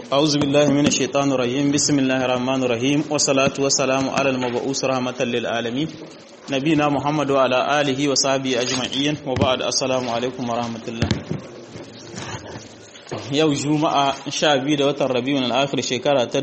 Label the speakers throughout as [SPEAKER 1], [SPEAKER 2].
[SPEAKER 1] أعوذ بالله من الشيطان الرجيم بسم الله الرحمن الرحيم والصلاة والسلام على المبعوث رحمة للعالمين نبينا محمد وعلى آله وصحبه أجمعين وبعد السلام عليكم ورحمة الله yau juma'a sha biyu da watan rabiun al'akhir shekara ta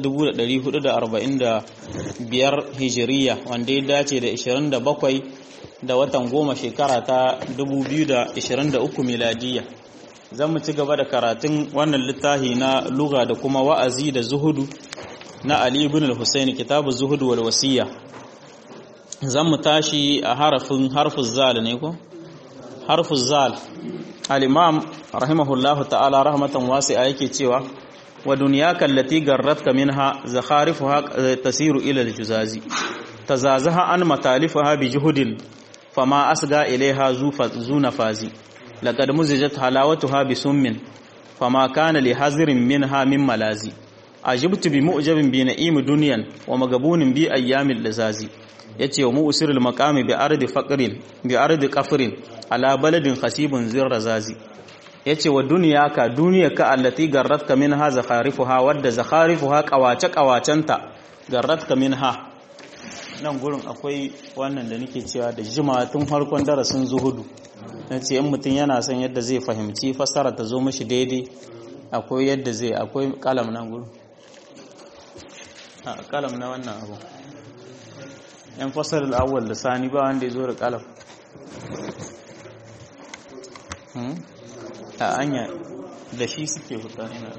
[SPEAKER 1] 1445 hijiriya wanda ya dace da 27 da watan goma shekara ta 2023 miladiya zan mu ci gaba da karatun wannan littafi na luga da kuma wa'azi da zuhudu na ali ibn al-husaini kitabu zuhudu wal wasiya zan mu tashi a harafin harfin zal ne ko harfin zal al-imam rahimahullahu ta'ala rahmatan wasi'a yake cewa wa dunyaka allati garratka minha zakharifuha tasiru ila al-juzazi tazazaha an matalifaha bi juhudin fama asga ilaiha zuna fazi laqad muzijat halawatuha bi summin fama kana li hazirin minha min malazi ajibtu bi mu'jabin bi na'im dunyan wa magabunin bi ayyamil lazazi yace wa mu'sirul maqami bi ardi faqrin bi ardi qafrin ala baladin khasibun zirrazazi yace wa duniyaka duniyaka allati garratka minha zakharifuha wadda zakharifuha qawace qawacenta garratka minha nan gurin akwai wannan da nake cewa da jima tun farkon darasin zuhudu nace in mutum yana son yadda zai fahimci fassara ta zo mishi daidai akwai yadda zai akwai kalam nan gurin a kalam na wannan abu yan fasar al'awwal lisani ba wanda ya zo da kalam a anya da shi suke huta ina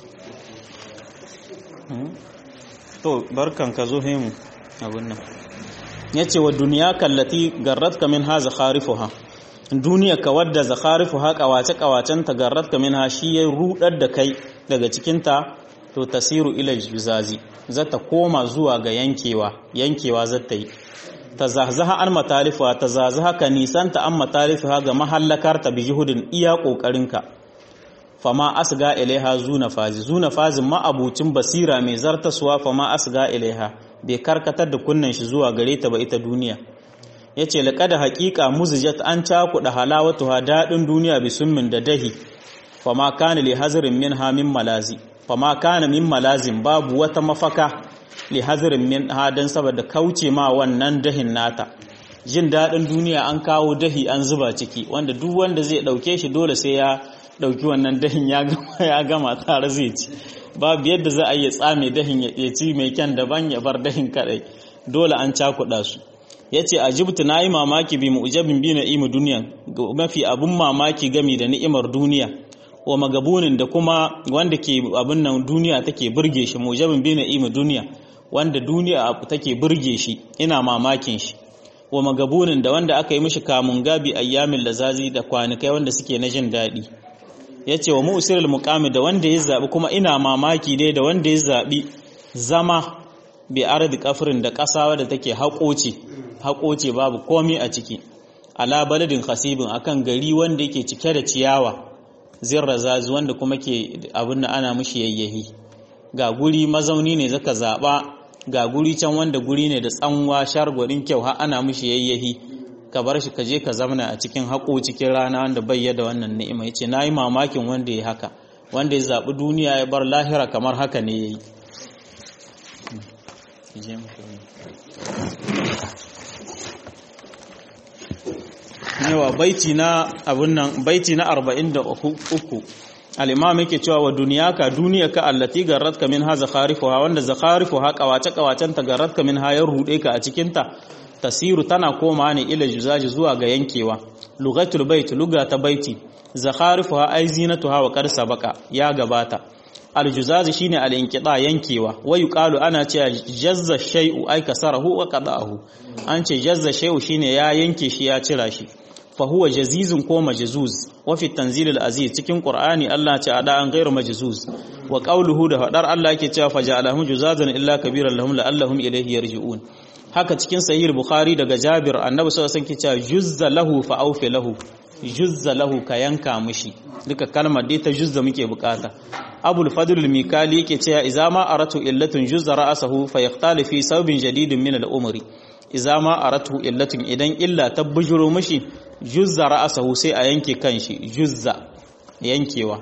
[SPEAKER 1] to barkan ka zo himu abin nan ya ce wa duniya kallati garratka min ha zakharifuha duniya ka wadda zakharifuha kawace kawacen ta garratka min ha shi ya rudar da kai daga cikinta to tasiru ila juzazi zata koma zuwa ga yankewa yankewa zata yi ta zahzaha an matalifa ta zahzaha ka nisanta an matalifa ga mahallakarta bi juhudin iya kokarinka fama asga ilaiha zuna fazi zuna fazin ma'abucin basira mai zartaswa fama asga ilaiha bai karkatar da kunnan shi zuwa gare ta ba ita duniya yace laqad haqiqa muzijat an cakuda halawatuha dadin duniya bi summin da dahi fama kana li hazrin minha min malazi fama kana min malazin babu wata mafaka li hazrin min hadan saboda kauce ma wannan dahin nata jin dadin duniya an kawo dahi an zuba ciki wanda duk wanda zai dauke shi dole sai ya dauki wannan dahin ya gama ya gama tare zai ci babu yadda za a yi tsame dahin ya ci mai kyan daban ya bar dahin kadai dole an cakuɗa su ya ce a jibtu na yi mamaki bi mu'ujabin bi na'imu duniya mafi abun mamaki gami da ni'imar duniya wa magabunin da kuma wanda ke abin nan duniya take burge shi mu'ujabin bi na'imu duniya wanda duniya take burge shi ina mamakin shi wa magabunin da wanda aka yi mishi kamun gabi ayyamin lazazi da kwanikai wanda suke na jin daɗi ya ce wa musirul muqami da wanda ya zaɓi kuma ina mamaki dai da wanda ya zaɓi zama bi ardi kafirin da ƙasa wadda take haƙoce haƙoce babu komi a ciki ala baladin khasibin akan gari wanda yake cike da ciyawa zirra zazu wanda kuma ke abin da ana mishi yayyahi ga guri mazauni ne zaka zaɓa ga guri can wanda guri ne da tsanwa shargwarin kyau har ana mishi yayyahi ka bar shi ka je ka zamana a cikin haƙo cikin rana wanda bai da wannan ni'ima yace nayi mamakin wanda ya haka wanda ya zabi duniya ya bar lahira kamar haka ne yayi yawa baiti na abun nan baiti na 43 al-imam yake cewa wa duniyaka duniyaka allati garratka min ha zakharifuha wanda zakharifuha kawace kawacen ta garratka min ha ya rude ka a cikin ta tasiru tana koma ne ila juzaji zuwa ga yankewa lugatul bait luga ta baiti zakharifuha ay zinatuha wa qad sabaka ya gabata aljuzazi shine al-inqida yankewa wa yuqalu ana cewa jazza shay'u ay kasarahu wa qada'ahu an ce jazza shay'u shine ya yanke shi ya cira shi fa huwa jazizun ko majzuz wa fi tanzil al-aziz cikin qur'ani Allah ce ada an ghairu majzuz wa qawluhu da fadar Allah yake cewa faja'alahum juzazan illa kabiran lahum la'allahum ilayhi yarji'un haka cikin sahih bukhari daga jabir annabi sallallahu alaihi wasallam ke cewa juzza lahu fa awfi lahu juzza lahu ka yanka mishi duka kalmar dai ta juzza muke bukata abul fadl al-mikali yake cewa idza ma aratu illatun juzza ra'sahu fa yaqtali fi sawbin jadidin min al-umri idza ma aratu illatun idan illa ta bujuro mishi juzza ra'sahu sai a yanke kanshi juzza yankewa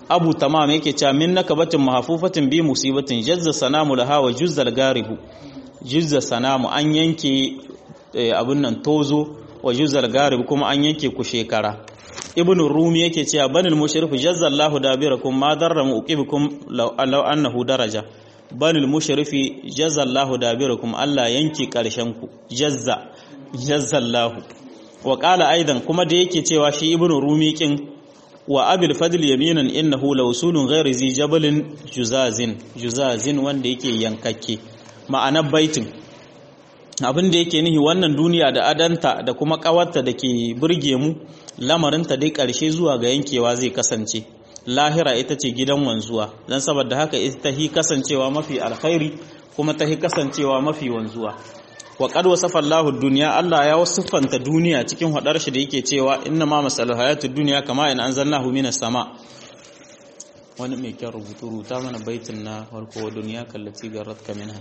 [SPEAKER 1] abu tamam yake cewa min nakabatin mahfufatin bi musibatin jazza sanamu laha wa juzzal garihu juzza sanamu an yanke abun nan tozo wa juzzal garib kuma an yanke ku shekara ibn rumi yake cewa banil mushrif jazza Allahu dabirakum ma darra muqibukum law annahu daraja banil mushrifi jazza Allahu dabirakum Allah yanke karshen ku jazza jazza Allahu wa qala aidan kuma da yake cewa shi ibn rumi kin wa abil fadl yaminan innahu lawsulun ghayri zi jabalin juzazin juzazin wanda yake yankakke ma'anar baitin abin da yake nihi wannan duniya da adanta da kuma kawarta da ke burge mu lamarinta dai ƙarshe zuwa ga yankewa zai kasance lahira ita ce gidan wanzuwa don saboda haka ita hi kasancewa mafi alkhairi kuma ta hi kasancewa mafi wanzuwa wa qad wasafa Allahu dunya Allah ya wasifanta duniya cikin hadar shi da yake cewa inna ma masalul hayatud dunya kama in anzalnahu minas sama wani mai kyan rubutu rubuta mana baitin na farko wa duniya kallati garratka minha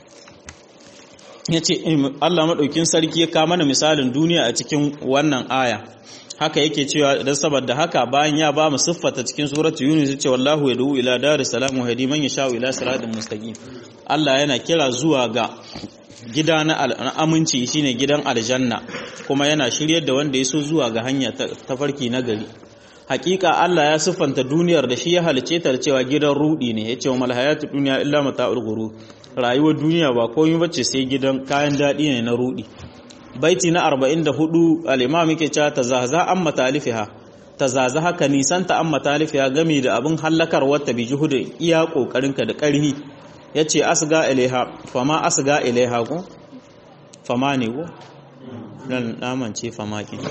[SPEAKER 1] yace Allah madaukin sarki ya kama mana misalin duniya a cikin wannan aya haka yake cewa idan saboda haka bayan ya ba mu siffata cikin suratu yunus yace wallahu yad'u ila daris salam wa hadi man yasha ila siratin mustaqim Allah yana kira zuwa ga gida na aminci shine gidan aljanna kuma yana shiryar da wanda ya so zuwa ga hanya ta farki na gari hakika Allah ya siffanta duniyar da shi ya halice ta cewa gidan rudi ne yace wa mal hayatu dunya illa mata'ul ghurur rayuwar duniya ba komai bace sai gidan kayan dadi ne na rudi baiti na 44 al-imam yake cewa tazaza an matalifiha tazaza haka nisanta an matalifiha game da abin hallakar wata bi juhudin iya kokarinka da karhi yace asga ilaiha fama asga ilaiha ko fama ne ko dan namance fama kin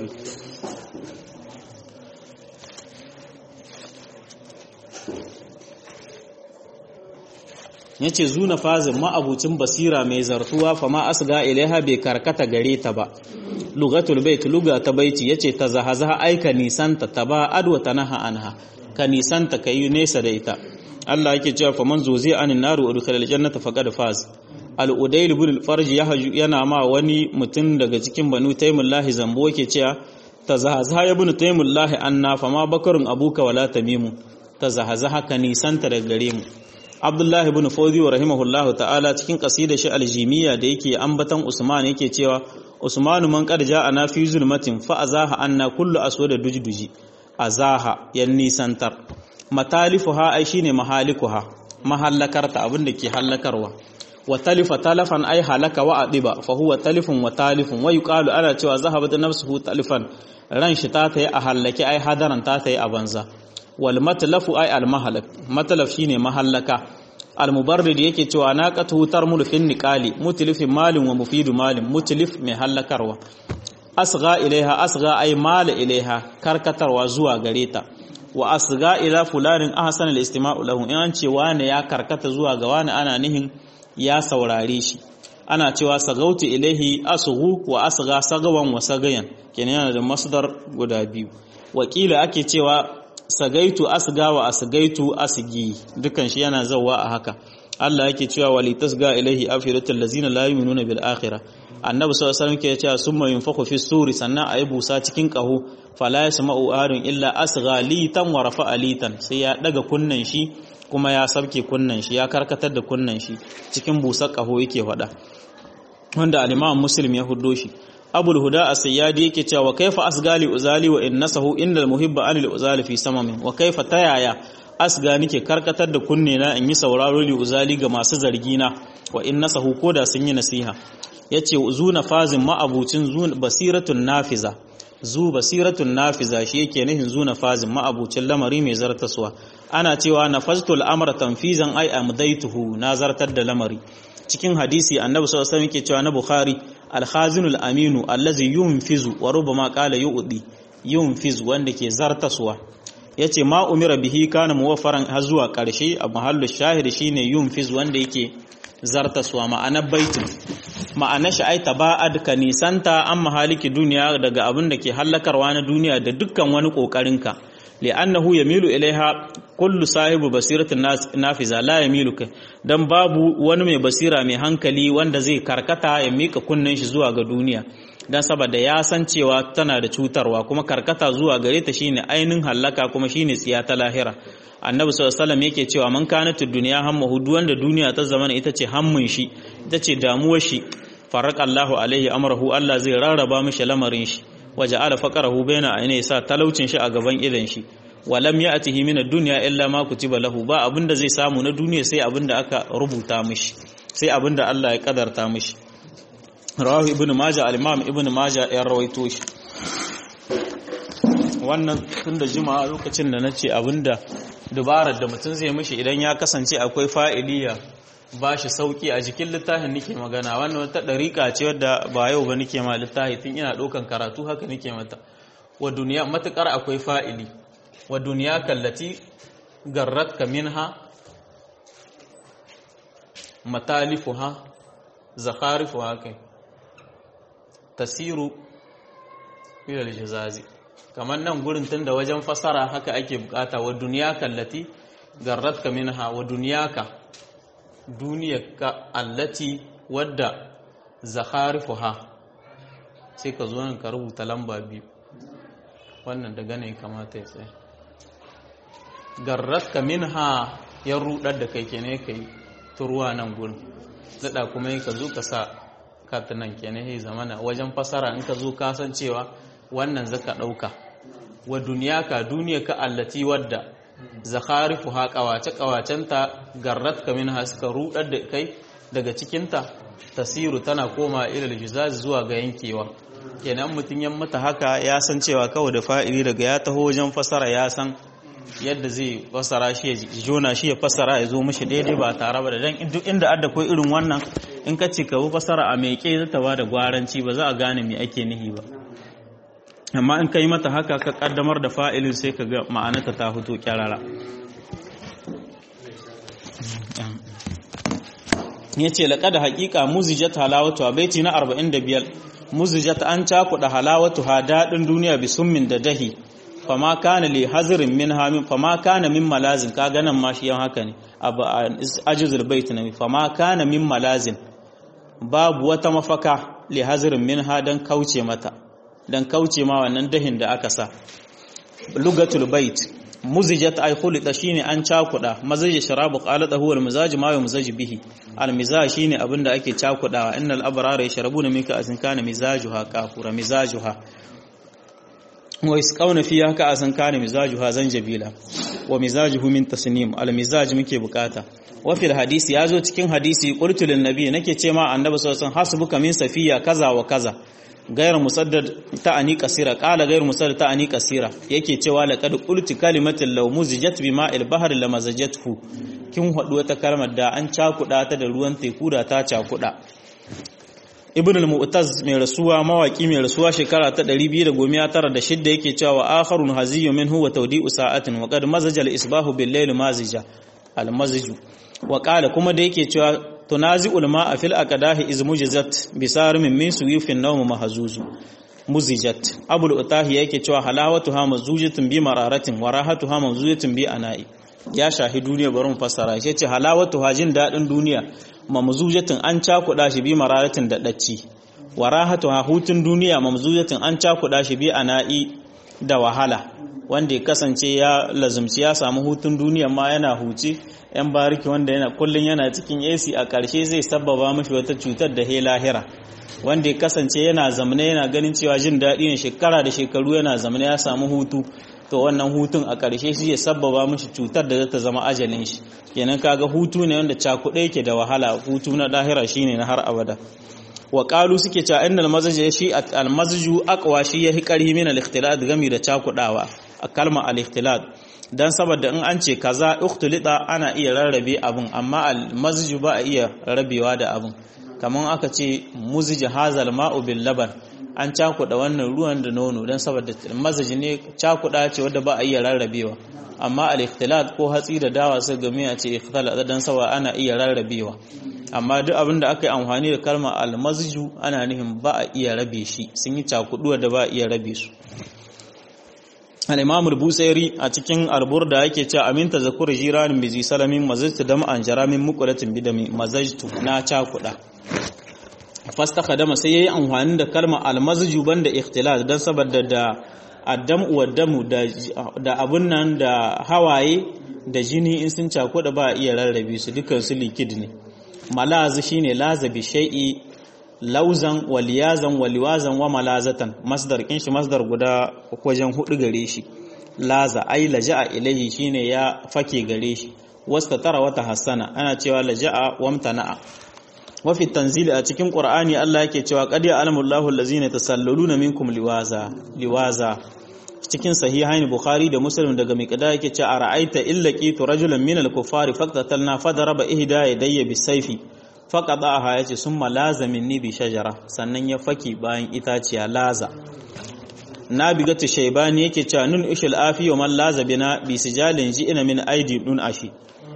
[SPEAKER 1] yace zuna fazin ma'abucin basira mai zartuwa fa ma asga ilaiha bai karkata gare ta ba lugatul bait luga ta baiti yace ta zahazaha aika nisanta taba adwa tanaha anha ka nisanta kayi nesa da ita Allah yake cewa fa man zuzi anin naru udkhil aljannata faqad faz al udayl ibn al farj yana ma wani mutum daga cikin banu taymullahi zambo yake cewa ta zahazaha ibn taymullahi anna fa ma bakarun abuka wala tamimu ta zahazaha ka nisanta daga gare mu Abdullah ibn Fawzi wa rahimahullahu ta'ala cikin qasida shi aljimiyya da yake ambatan Usman yake cewa Usmanu man qad ja'ana fi zulmatin fa azaha anna kullu aswada dujduji azaha yan nisantar matalifuha ai shine mahalikuha mahallakarta abinda ke hallakarwa wa talifa talafan ai halaka wa adiba fa huwa talifun wa talifun wa yuqalu ana cewa zahabat nafsuhu talifan ran shi ta tayi a hallake ai hadaran ta tayi a banza wal matlafu ay al mahalak matlaf shine mahallaka al mubarrid yake cewa naqatu tarmul fin niqali mutlif malin wa mufidu malin mutlif mai hallakarwa asgha ilaiha asgha ay mal ilaiha karkatarwa zuwa gare ta wa asgha ila fulanin ahsan al istima'u lahu in an ce wani ya karkata zuwa ga wani ana nihin ya saurare shi ana cewa sagautu ilaihi asghu wa asgha sagawan wa sagayan kenan yana da masdar guda biyu wakila ake cewa sagaitu asga wa asgaitu asgi dukan shi yana zawwa a haka Allah yake cewa wali tasga ilaihi afiratul lazina la yu'minuna bil akhirah annabi sallallahu alaihi wasallam ke cewa summa yunfakhu fi suri sannan ayi busa cikin kaho fala yasma'u ahadun illa asgha litan wa rafa'a litan sai ya daga kunnan shi kuma ya sabke kunnan shi ya karkatar da kunnan shi cikin busar kaho yake faɗa wanda al-Imam Muslim ya huddo shi abul huda as-sayyadi yake cewa wa kaifa asgali uzali wa innasahu innal muhibba anil uzali fi samamin wa kaifa tayaya asga nike karkatar da kunne na in yi sauraro li uzali ga masu zargi na wa innasahu koda sun yi nasiha yace zuna fazin ma'abucin zun basiratun nafiza zu basiratun nafiza shi yake nihin zuna fazin ma'abucin lamari mai zartaswa ana cewa nafaztul amra tanfizan ay amdaituhu na zartar da lamari cikin hadisi annabi sallallahu alaihi wasallam yake cewa na bukhari alhazinul aminu allazi yunfizu wa rubama qala yu'di yunfiz wanda ke zartaswa yace ma umira bihi kana muwaffaran har zuwa karshe a mahallu shahid shine yunfiz wanda yake zartaswa ma'anar baitin ma'anar shi ai taba'ad ka nisanta an mahaliki duniya daga abin da ke hallakarwa na duniya da dukkan wani kokarinka li'annahu yamilu ilaiha kullu sahibu basiratin nafiza la yamilu kai dan babu wani mai basira mai hankali wanda zai karkata ya mika kunnen shi zuwa ga duniya dan saboda ya san cewa tana da cutarwa kuma karkata zuwa gare ta shine ainin hallaka kuma shine tsiya ta lahira annabi sallallahu alaihi wasallam yake cewa man kanatu dunya hammuhu duk wanda duniya ta zama ita ce hammun shi ita ce damuwar shi faraka Allahu alaihi amrahu Allah zai rarraba mishi lamarin shi waje ala faqarahu baina ayni sa talaucin shi a gaban idan shi walam ya'tihi min ad-dunya illa ma kutiba lahu ba abinda zai samu na duniya sai abinda aka rubuta mishi sai abinda Allah ya kadarta mishi rawahu ibnu majah al-imam ibnu majah ya rawaito shi wannan tun da jima'a lokacin da nace abinda dubarar da mutum zai mishi idan ya kasance akwai fa'iliya ba shi sauki a jikin littafin nake magana wannan wata ɗariƙa ce wadda ba yau ba nake ma littafi tun ina ɗaukan karatu haka nake mata wa duniya matuƙar akwai fa'ili wa duniya kallati garrat ka minha matalifuha zakharifuha kai tasiru ilal jazazi kamar nan gurin tun da wajen fasara haka ake bukata wa duniya kallati garrat ka minha wa duniyaka duniyarka allati wadda zakharifuha sai ka zo nan ka rubuta lamba biyu wannan daga ne kamata ya tsaye garratka minha ya rudar da kai kenan kai turuwa nan gurin zada kuma ka zo ka sa katinan kenan ya zamana wajen fasara in ka zo ka san cewa wannan zaka dauka wa duniyaka duniyarka allati wadda zakharifu ha kawace kawacenta garratka minha suka rudar da kai daga cikinta tasiru tana koma ilal juzaz zuwa ga yankewa kenan mutun yan mata haka ya san cewa kawai da fa'ili daga ya taho wajen fasara ya san yadda zai fasara shi ya jona shi ya fasara ya zo mishi daidai ba tare ba da dan duk inda adda ko irin wannan in ka ce ka bi fasara a meke zata ba da gwaranci ba za a gane me ake nihi ba amma in ka yi mata haka ka kaddamar da fa'ilin sai ka ga ma'anata ta fito kyarara ya ce laƙa da haƙiƙa muzijat halawatu a baiti na 45 muzijat an cakuɗa halawatu ha daɗin duniya bi summin da dahi fama kana li hazirin min hamin fama kana min malazin ka ganan ma shi yan haka ne abu ajizul bait na fama kana min malazin babu wata mafaka li hazirin min ha dan kauce mata dan kauce ma wannan dahin da aka sa lugatul bait muzijat ay khulita shine an cakuda mazaj sharabu qalata huwa al mizaj ma yumzaj bihi al mizaj shine abinda ake cakudawa innal abrara yashrabuna minka asin kana mizajuha kafura mizajuha wa isqawna fiha ka asin kana mizajuha zanjabila wa mizajuhu min tasnim al mizaj muke bukata wa fil hadisi yazo cikin hadisi qultu lin nabi nake ce ma annabi sallallahu alaihi wasallam hasbuka min safiya kaza wa kaza gairar musaddad ta'ani kasira qala gairar musaddad ta'ani kasira yake cewa laqad qulti kalimatin law muzijat bi ma'il bahr lamazajathu kin hadu wata kalmar da an cakuda ta da ruwan teku da ta cakuda ibn al-mu'taz mai rasuwa mawaki mai rasuwa shekara ta 296 yake cewa akharun haziyyu minhu wa tawdi'u sa'atin wa qad mazaja al-isbahu bil-layl mazija al-mazju wa qala kuma da yake cewa tunazi'ul ma'a fil aqdahi iz mujizat bisarumin min suyufin nawm mahzuzu muzijat abul utahi yake cewa halawatuha mazujatun bi mararatin wa rahatuha mazujatun bi ana'i ya shahi duniya bari mu fassara shi ce halawatuha jin dadin duniya mamzujatun an cakuda shi bi mararatin da dacci wa rahatuha hutun duniya mamzujatun an cakuda shi bi ana'i da wahala wanda ya kasance ya lazumci ya samu hutun duniya ma yana huce yan bariki wanda yana kullun yana cikin AC a ƙarshe zai sabbaba mashi wata cutar da he lahira wanda ya kasance yana zamane yana ganin cewa jin daɗi ne shekara da shekaru yana zamane ya samu hutu to wannan hutun a ƙarshe shi ya sabbaba mashi cutar da zata zama ajalin shi kenan kaga hutu ne wanda cakuɗe yake da wahala hutu na lahira shine na har abada wa qalu suke cewa innal mazaj shi al mazju aqwa shi yahi qarhi min al ikhtilat gami da cakudawa a kalmar al ikhtilat dan saboda in an ce kaza ikhtulita ana iya rarrabe abun amma al mazju ba a iya rabewa da abun kamar aka ce muzij hazal ma'u bil laban an cakuda wannan ruwan da nono dan saboda mazaji ne cakuda ce wanda ba a iya rarrabewa amma al ikhtilat ko hatsi da dawa sai game a ce ikhtilat dan saboda ana iya rarrabewa amma duk abin da aka yi amfani da kalmar almazju ana nufin ba a iya rabe shi sun yi cakuduwa da ba a iya rabe su al-imam al-busairi a cikin alburda yake cewa aminta zakur jiranin bizi salamin mazajtu dam an jaramin muqulatin bidami mazajtu na cakuda fastakhdama sai yayi amfani da kalma almazju banda ikhtilat dan saboda da addam wa damu da da abun nan da hawaye da jini in sun cakuda ba iya rarrabe su dukkan su likid ne malaz shine laza bi shay'i lauzan waliyazan waliwazan wa malazatan masdar kin shi masdar guda wajen hudu gare shi laza ai laja'a ilayhi shine ya fake gare shi wasta tara wata hassana ana cewa laja'a wamtana'a wa fi tanzili a cikin qur'ani Allah yake cewa qad ya'lamu Allahu allazina tasalluluna minkum liwaza liwaza cikin sahihain bukhari da muslim daga miqda yake cewa ara'aita illa qitu rajulan min al-kuffari faqtatalna fadaraba ihda yadayya bisayfi faqadaha yace summa laza minni bi shajara sannan ya faki bayan itaciya laza nabigatu shaybani yake cewa nun ushul afi wa man laza bina bi sijalin ji'ina min aidi dun ashi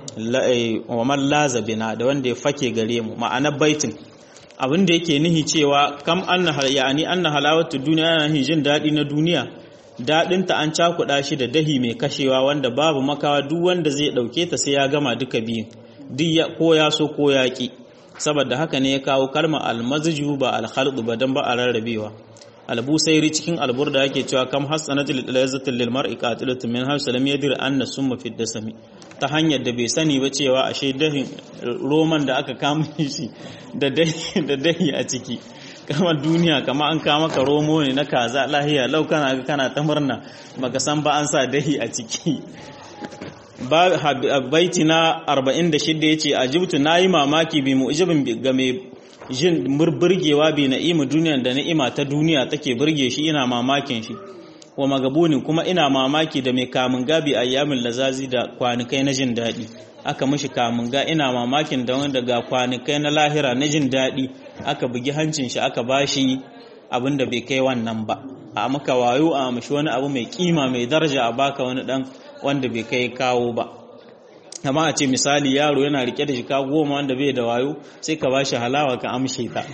[SPEAKER 1] wa man laza bina da wanda ya fake gare mu ma'ana baitin abin da yake nihi cewa kam anna yani anna halawatu duniya yana nihi jin dadi na duniya dadin ta an cakuda shi da dahi mai kashewa wanda babu makawa duk wanda zai dauke ta sai ya gama duka biyun duk ko ya so ko ya ki saboda haka ne ya kawo kalmar almazju ba alkhalq ba dan ba a rarrabewa albusairi cikin alburda yake cewa kam hasanatul lazzatul lil mar'i qatilatun min haythu lam yadir anna summa fi dasami ta hanyar da bai sani ba cewa ashe dahin roman da aka kama shi da dahi da dahi a ciki kama duniya kama an kama ka romo ne na kaza lahiya lau kana kana ta murna baka san ba an sa dahi a ciki ba baiti na 46 yace ajibtu nayi mamaki bi mu'jibin ga mai jin burgewa bi na'imu duniyan da ni'ima ta duniya take burge shi ina mamakin shi wa magabunin kuma ina mamaki da mai kamun gabi ayyamin lazazi da kwanikai na jin daɗi aka mishi kamun ga ina mamakin da wanda ga kwanikai na lahira na jin daɗi aka bugi hancin shi aka bashi abin da bai kai wannan ba a maka wayo a mishi wani abu mai kima mai daraja a baka wani dan wanda bai kai kawo ba amma a ce misali yaro yana rike da shika goma wanda bai da wayo sai ka bashi halawa ka amshe ta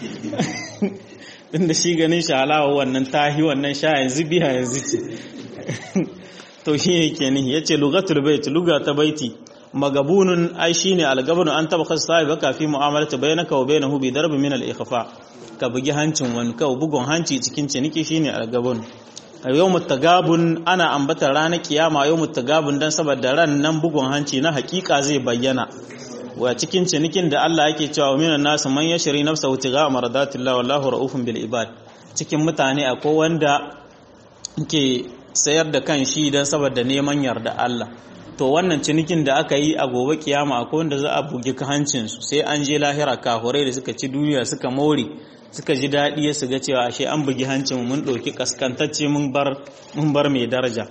[SPEAKER 1] tun da shi ganin shi halawa wannan tahi wannan sha yanzu biya yanzu ce to shi yake ni ya ce lugatul bait luga ta baiti magabunun ai shine algabanu an taba khas sahibi ka fi mu'amalata bainaka wa bainahu bi darbi min al-ikhfa ka bugi hancin wani ka bugun hanci cikin ciniki shine algabun a yau mutagabun ana ambata ranar kiyama yau mutagabun don saboda ran nan bugun hanci na hakika zai bayyana wa cikin cinikin da Allah yake cewa minan nasu man yashri nafsahu tiga maradatillah wallahu raufun bil ibad cikin mutane akwai wanda ke sayar da kan shi don saboda neman yarda Allah to wannan cinikin da aka yi a gobe kiyama akwai wanda za a bugi hancin su sai an je lahira kahurai da suka ci duniya suka more suka ji daɗi ya ga cewa ashe an bugi hancin mun ɗauki kaskantacce mun bar mai daraja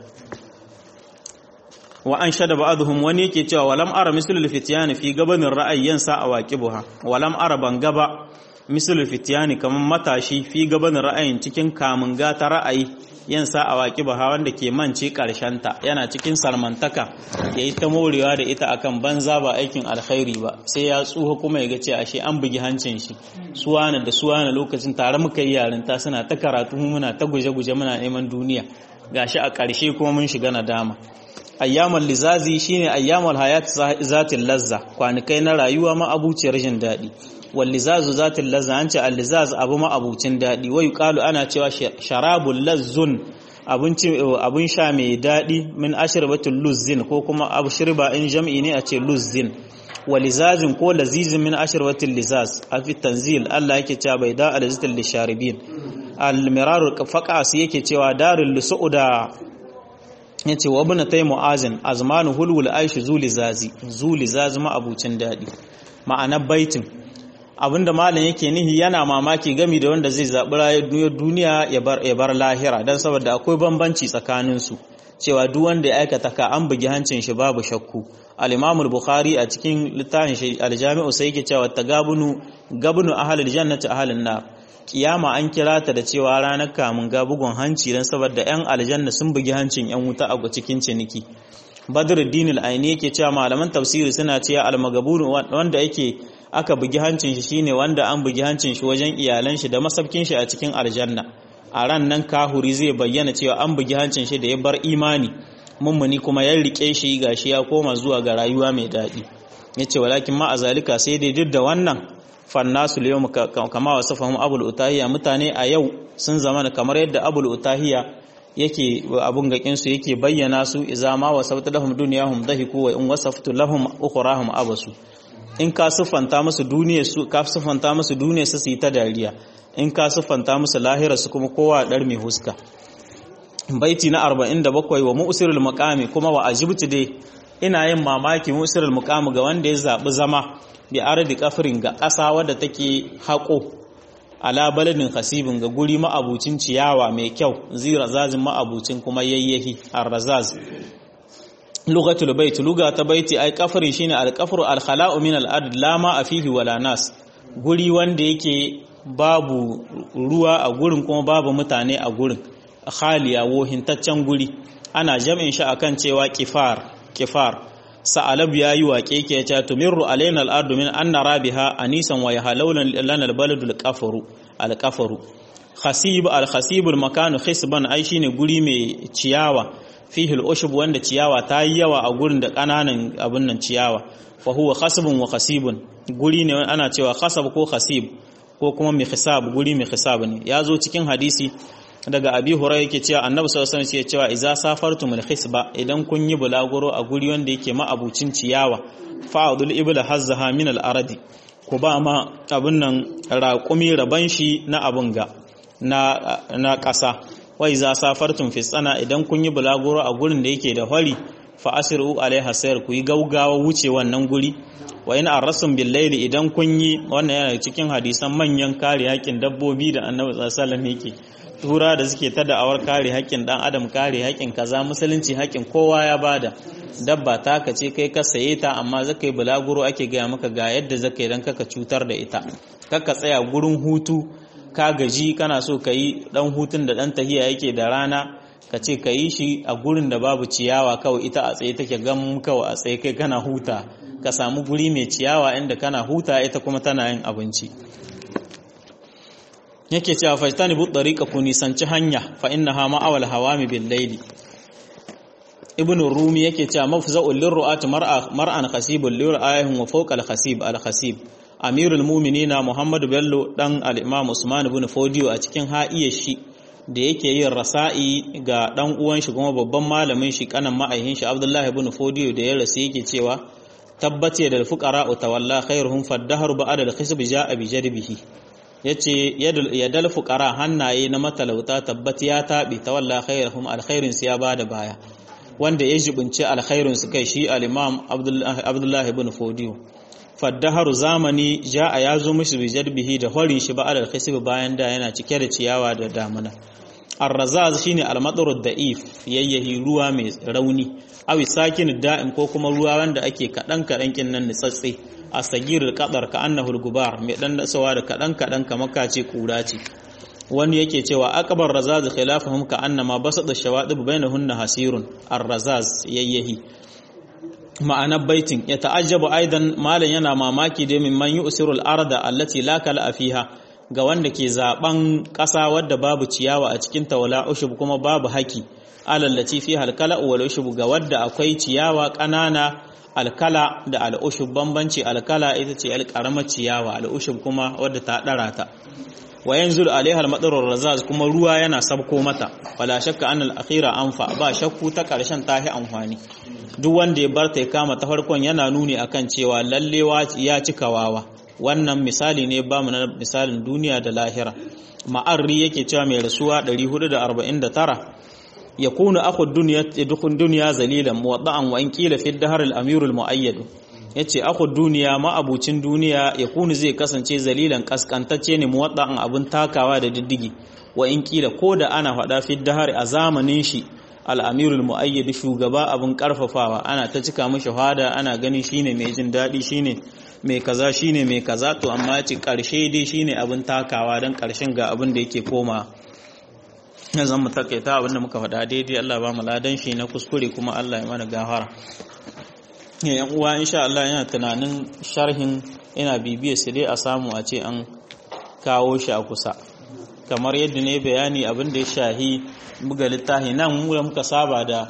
[SPEAKER 1] wa an shada ba'dhum wani yake cewa walam ara mislul fityani fi gabanin ra'ayyan sa awaqibuha walam ara ban gaba mislul fityani kaman matashi fi gabanin ra'ayin cikin kamun gata ra'ayi yan sa awaqibuha wanda ke mance karshen ta yana cikin salmantaka yayi ta morewa da ita akan banza ba aikin alkhairi ba sai ya tsuha kuma ya ga ce ashe an bugi hancin shi suwana da suwana lokacin tare muka yi yarinta suna ta karatu muna ta guje-guje muna neman duniya gashi a ƙarshe kuma mun shiga nadama ayyamul lizazi shine ayyamul hayat zatil lazza kwanikai na rayuwa ma abuciyar jin daɗi wal lizazu zatil lazza an ce al-lizaz abu ma abucin daɗi wai qalu ana cewa sharabul lazzun abinci abun sha mai daɗi min ashrabatul luzzin ko kuma abshirba in jam'i ne a ce luzzin walizazin ko lazizin min ashrabatil lizaz a fi tanzil Allah yake cewa bai da alzitul lisharibin al-mirar faqas yake cewa darul lusuda yace wa ibn tay muazin azmanu hulul aishi zulizazi zulizazi ma abucin dadi ma'anar baitin abinda malam yake nihi yana mamaki gami da wanda zai zabi rayuwar duniya ya bar ya bar lahira dan saboda akwai bambanci tsakanin su cewa duk wanda ya aikata ka an bugi hancin shi babu shakku al-Imam al-Bukhari a cikin littafin shi al-Jami'u sai yake cewa tagabunu gabnu ahlul jannati ahlun nar kiyama an kira ta da cewa ranar kamun ga bugun hanci dan saboda yan aljanna sun bugi hancin yan wuta a cikin ciniki Badruddin al-Aini yake cewa malaman tafsiri suna cewa al-magabun wanda yake aka bugi hancin shi shine wanda an bugi hancin shi wajen iyalan shi da masabkin shi a cikin aljanna a ran nan kahuri zai bayyana cewa an bugi hancin shi da ya bar imani mummuni kuma ya rike shi gashi ya koma zuwa ga rayuwa mai daɗi yace walakin ma azalika sai dai duk da wannan fannasu yau kama wasu fahimu abul utahiya mutane a yau sun zama kamar yadda abul utahiya yake abun gakin su yake bayyana su idza ma wasaftu lahum dunyahum dahiku wa in wasaftu lahum ukhrahum abasu in ka siffanta musu duniyar su ka siffanta musu duniyar su su yi ta dariya in ka siffanta musu lahira su kuma kowa dar mai huska baiti na 47 wa mu'sirul maqami kuma wa ajibtu dai ina yin mamaki mu'sirul maqami ga wanda ya zabi zama bi ardi kafirin ga ƙasa wadda take haƙo ala baladin hasibin ga guri ma'abucin ciyawa mai kyau zira zazin ma'abucin kuma yayyahi arrazaz lugatul bait luga ta baiti ai kafiri shine alqafru alkhala'u min al-ard la ma fihi wala nas guri wanda yake babu ruwa a gurin kuma babu mutane a gurin khaliya wohintaccen guri ana jam'in shi akan cewa kifar kifar sa'alab ya yi waƙe ke ya tumirru alaina al'adu min an nara biha anisan wa yahalaulan lana albaladu alƙafaru alƙafaru khasib al-khasibul makanu khisban ai shine guri mai ciyawa fihi al-ushb wanda ciyawa ta yi yawa a gurin da ƙananan abin nan ciyawa fa huwa khasbun wa khasibun guri ne ana cewa khasab ko khasib ko kuma mai hisab guri mai hisab ne ya zo cikin hadisi daga abi hurai yake cewa annabi sallallahu alaihi wasallam cewa idza safartum al-hisba idan kun yi bulaguro a guri wanda yake ma'abucin ciyawa fa'udul ibla hazzaha min al-aradi ku ba ma abun nan raƙumi raban shi na abun ga na na ƙasa wa idza safartum fi sana idan kun yi bulaguro a gurin da yake da hori fa asiru alaiha sayr ku yi gaugawa wuce wannan guri wa in arrasum bil layli idan kun yi wannan yana cikin hadisan manyan kare haƙin dabbobi da annabi sallallahu alaihi wasallam yake tura da suke ta da'awar kare haƙƙin ɗan adam kare haƙƙin kaza musulunci haƙƙin kowa ya bada dabba ta ka ce kai ka saye ta amma zaka yi bulaguro ake gaya maka ga yadda zaka yi don kaka cutar da ita kaka tsaya gurin hutu ka gaji kana so ka yi ɗan hutun da ɗan tahiya yake da rana ka ce ka yi shi a gurin da babu ciyawa kawai ita a tsaye take gam kawai a tsaye kai kana huta ka samu guri mai ciyawa inda kana huta ita kuma tana yin abinci yake cewa fajtani bu tariqa ku nisanci hanya fa innaha ma'awal hawami bil layli ibnu rumi yake cewa mafza'ul lirru'at mar'a mar'an khasibul lir'ayhum wa fawqa al khasib al khasib amirul mu'minina muhammad bello dan al imam usman ibn fodiyo a cikin ha'iyar shi da yake yin rasa'i ga dan uwan shi kuma babban malamin shi kanan ma'aihin shi abdullahi ibn fodiyo da ya rasu yake cewa tabbati da fuqara tawalla khairuhum faddaharu ba'da al khisb ja'a bi jadbihi ya ce yadal fukara hannaye na matalauta tabbat ya taɓe ta walla khairahum alkhairinsu ya ba da baya wanda ya jibinci alkhairinsu kai shi al'imam abdullahi bin fodiyo faddaharu zamani ja a ya zo mishi bijar bihi da horin shi ba'adar khisib bayan da yana cike da ciyawa da damuna arrazaz shine almadarud da'if yayyahi ruwa mai rauni awi sakin da'im ko kuma ruwa wanda ake kadan kadan kin nan nitsatse a sagirul qadar ka annahu gubar mai dan dasawa da kadan kadan kamar kace kura ce wani yake cewa akbar razaz khilafuhum ka annama basada shawadib bainahunna hasirun arrazaz yayyahi ma'anar baitin ya ta'ajjabu aidan malan yana mamaki da min man yusirul arda allati la kala fiha ga wanda ke zaben ƙasa wadda babu ciyawa a cikin tawala ushub kuma babu haki alallaci fi halkala wal ushub ga wadda akwai ciyawa ƙanana alkala da al'ushub bambanci alkala ita ce alƙaramar ciyawa al'ushub kuma wadda ta ɗara ta wa yanzu alaiha al razaz kuma ruwa yana sabko mata wala shakka an al-akhira anfa ba shakku ta ƙarshen tahi amfani duk wanda ya bar ta kama ta farkon yana nuni akan cewa lallewa ya cika wawa wannan misali ne ba mu na misalin duniya da lahira ma'arri yake cewa mai rasuwa 449 ya kuna aku duniya dukun duniya zalilan muwadda'an wa in qila fi dahr al-amir al-muayyad yace aku duniya ma'abucin duniya ya kunu zai kasance zalilan kaskantacce ne muwadda'an abun takawa da diddigi wa in qila koda ana fada fi dahr a zamanin shi al-amir al-muayyad shugaba abun karfafawa ana ta cika mishi hada ana ganin shine mai jin dadi shine mai kaza shine mai kaza to amma ci karshe dai shine abin takawa don karshen ga abin da yake koma zan mu takaita abin da muka faɗa daidai Allah ba mu ladan shi na kuskure kuma Allah ya mana gafara yan uwa insha Allah yana tunanin sharhin ina bibiyar su dai a samu a ce an kawo shi a kusa kamar yadda ne bayani abin da ya shahi buga littafi nan mu da muka saba da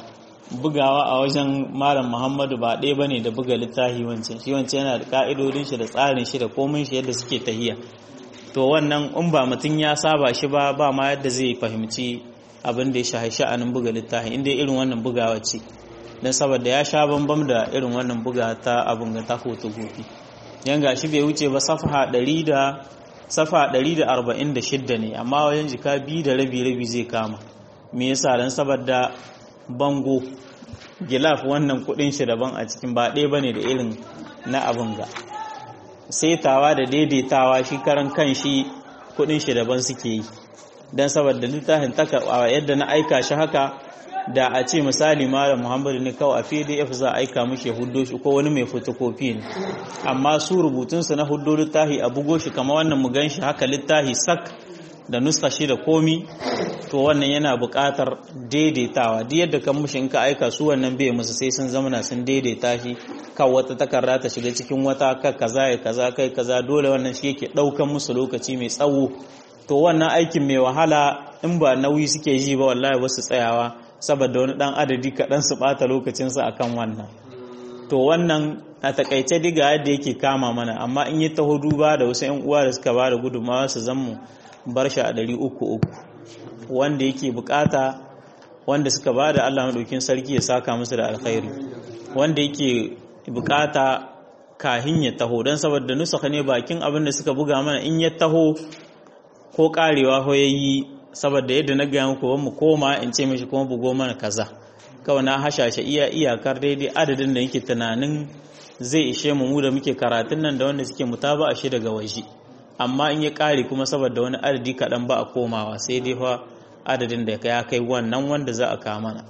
[SPEAKER 1] bugawa a wajen malam muhammadu ba ɗaya bane da buga littafi wancan shi wancan yana da ka'idodin shi da tsarin shi da komin shi yadda suke tahiya to wannan in ba mutum ya saba shi ba ba ma yadda zai fahimci abin da ya shahi sha'anin buga littafi inda irin wannan bugawa ce don saboda ya sha bambam da irin wannan buga ta abin ga ta fotokofi yan gashi bai wuce ba safa 100 da safa 146 ne amma wajen jika biyu da rabi rabi zai kama me yasa dan saboda bango gilaf wannan kudin shi daban a cikin ba ɗaya bane da irin na abin ga saitawa da daidaitawa shi karan kan shi kudin shi daban suke yi dan saboda littafin taka yadda na aika shi haka da a ce misali malam muhammadu ne kawai a pdf za a aika mishi huddo shi ko wani mai fotokofi ne amma su rubutunsu na huddo littafi a bugo shi kama wannan mu gan shi haka littafi sak da nuska shi da komi to wannan yana buƙatar daidaitawa duk yadda kan mushi in ka aika su wannan bai musu sai sun zamana sun daidaita shi kan wata takarda ta shiga cikin wata ka kaza ya kaza kai kaza dole wannan shi yake ɗaukan musu lokaci mai tsawo to wannan aikin mai wahala in ba nauyi suke ji ba wallahi wasu tsayawa saboda wani dan adadi kaɗan su ɓata lokacinsu akan wannan to wannan a takaice diga yadda yake kama mana amma in yi taho duba da wasu 'yan uwa da suka ba da gudunmawa su zammu bar shi a ɗari uku uku wanda yake bukata wanda suka ba da allah maɗaukin sarki ya saka musu da alkhairi wanda yake bukata kahin ya taho don saboda nusa ne bakin abin da suka buga mana in ya taho ko karewa ho yayi saboda yadda na gaya muku mu koma in ce mishi kuma bugo mana kaza kawai na hashashe iya iyakar daidai adadin da yake tunanin zai ishe mu mu da muke karatun nan da wanda suke mutaba a shi daga waje amma in ya kare kuma saboda wani adadi kaɗan ba a komawa sai dai fa adadin da ya kai wannan wanda za a kawo mana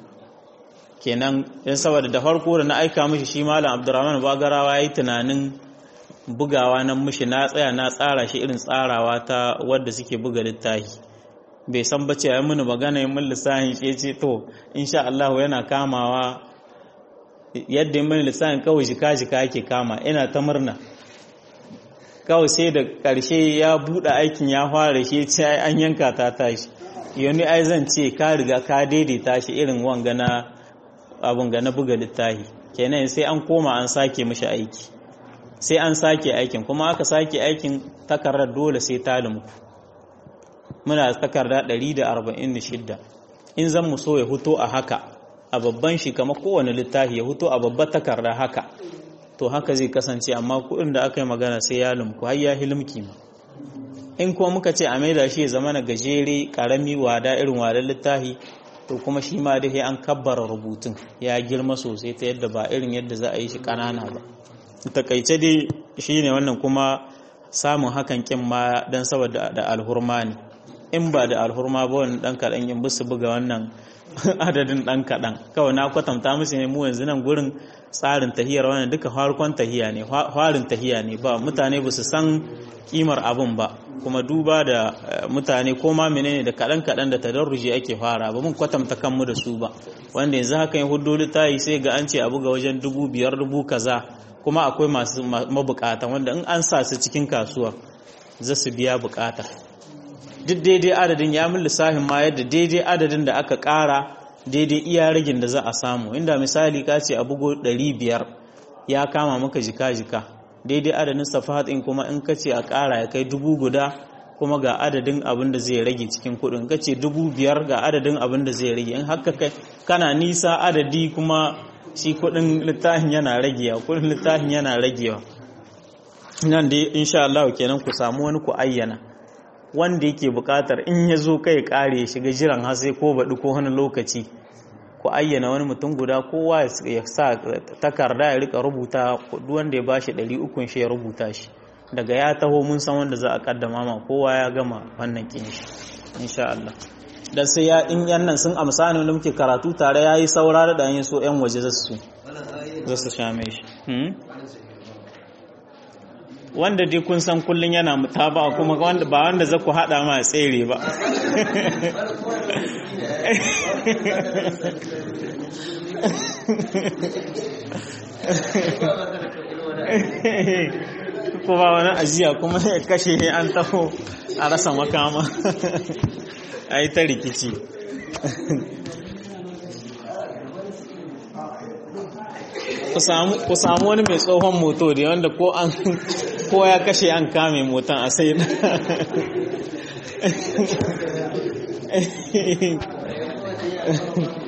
[SPEAKER 1] kenan yan saboda da farko da na aika mishi shi malam abdurrahman bagarawa ya yi tunanin bugawa nan mishi na tsaya na tsara shi irin tsarawa ta wadda suke buga littafi bai san ba ce ya mini magana yin min lissahin shi ce to insha Allah yana kamawa yadda yin mini lissahin kawai jika jika yake kama ina ta murna kawai sai da ƙarshe ya buɗe aikin ya fara shi ce an yanka ta tashi yoni ai zan ce ka riga ka daidaita shi irin wanga na abun ga na buga littafi kenan sai an koma an sake mishi aiki sai an sake aikin kuma aka sake aikin takarar dole sai ta lumku muna takarda 146 in zan mu so ya huto a haka a babban shi kama kowane littafi ya huto a babbar takarda haka to haka zai kasance amma kuɗin da aka yi magana sai ya lumku har ya hilimki ma in kuma muka ce a maida shi ya zama na gajere karami wada irin wadar littafi to kuma shi ma dai an kabbara rubutun ya girma sosai ta yadda ba irin yadda za a yi shi ƙanana ba takaice dai shine wannan kuma samun hakan kin ma dan saboda da alhurma ne in ba da alhurma ba wani dan kaɗan in bisu buga wannan adadin dan kaɗan kawai na kwatanta musu ne mu yanzu nan gurin tsarin tahiyar wannan duka farkon tahiya ne farin tahiya ne ba mutane ba su san kimar abun ba kuma duba da mutane ko ma menene da kaɗan kaɗan da tadarruji ake fara ba mun kwatanta kanmu da su ba wanda yanzu haka yin hudu littayi sai ga an ce a buga wajen dubu biyar dubu kaza kuma akwai masu mabukata wanda in an sa su cikin kasuwa za su biya bukata duk daidai adadin ya min lissafin ma yadda daidai adadin da aka ƙara daidai iya ragin da za a samu inda misali ka ce a bugo 500 ya kama maka jika-jika daidai adadin safahat in kuma in ka ce a ƙara ya kai dubu guda kuma ga adadin abin da zai rage cikin kuɗin ka ce dubu biyar ga adadin abin da zai rage in haka kai kana nisa adadi kuma shi kuɗin littafin yana ragewa kuɗin littafin yana ragewa nan dai insha Allah kenan ku samu wani ku ayyana wanda yake bukatar in ya zo kai kare ya shiga jiran hasai ko baɗi ko wani lokaci ku ayyana wani mutum guda kowa ya sa takarda ya rika rubuta wanda ya ba shi ɗari ukun shi ya rubuta shi daga ya taho mun san wanda za a kaddama ma kowa ya gama wannan kin shi insha Allah dan sai ya in yan nan sun amsa ne muke karatu tare yayi saura da dan so yan waje zasu za su shame shi wanda dai kun san kullun yana mutaba kuma wanda ba wanda za ku hada ma tsere ba ko ba wani ajiya kuma ya kashe ne an taho a rasa makama a yi ta rikici ku samu wani mai tsohon moto da wanda ko an ko ya kashe an kame motan a sai na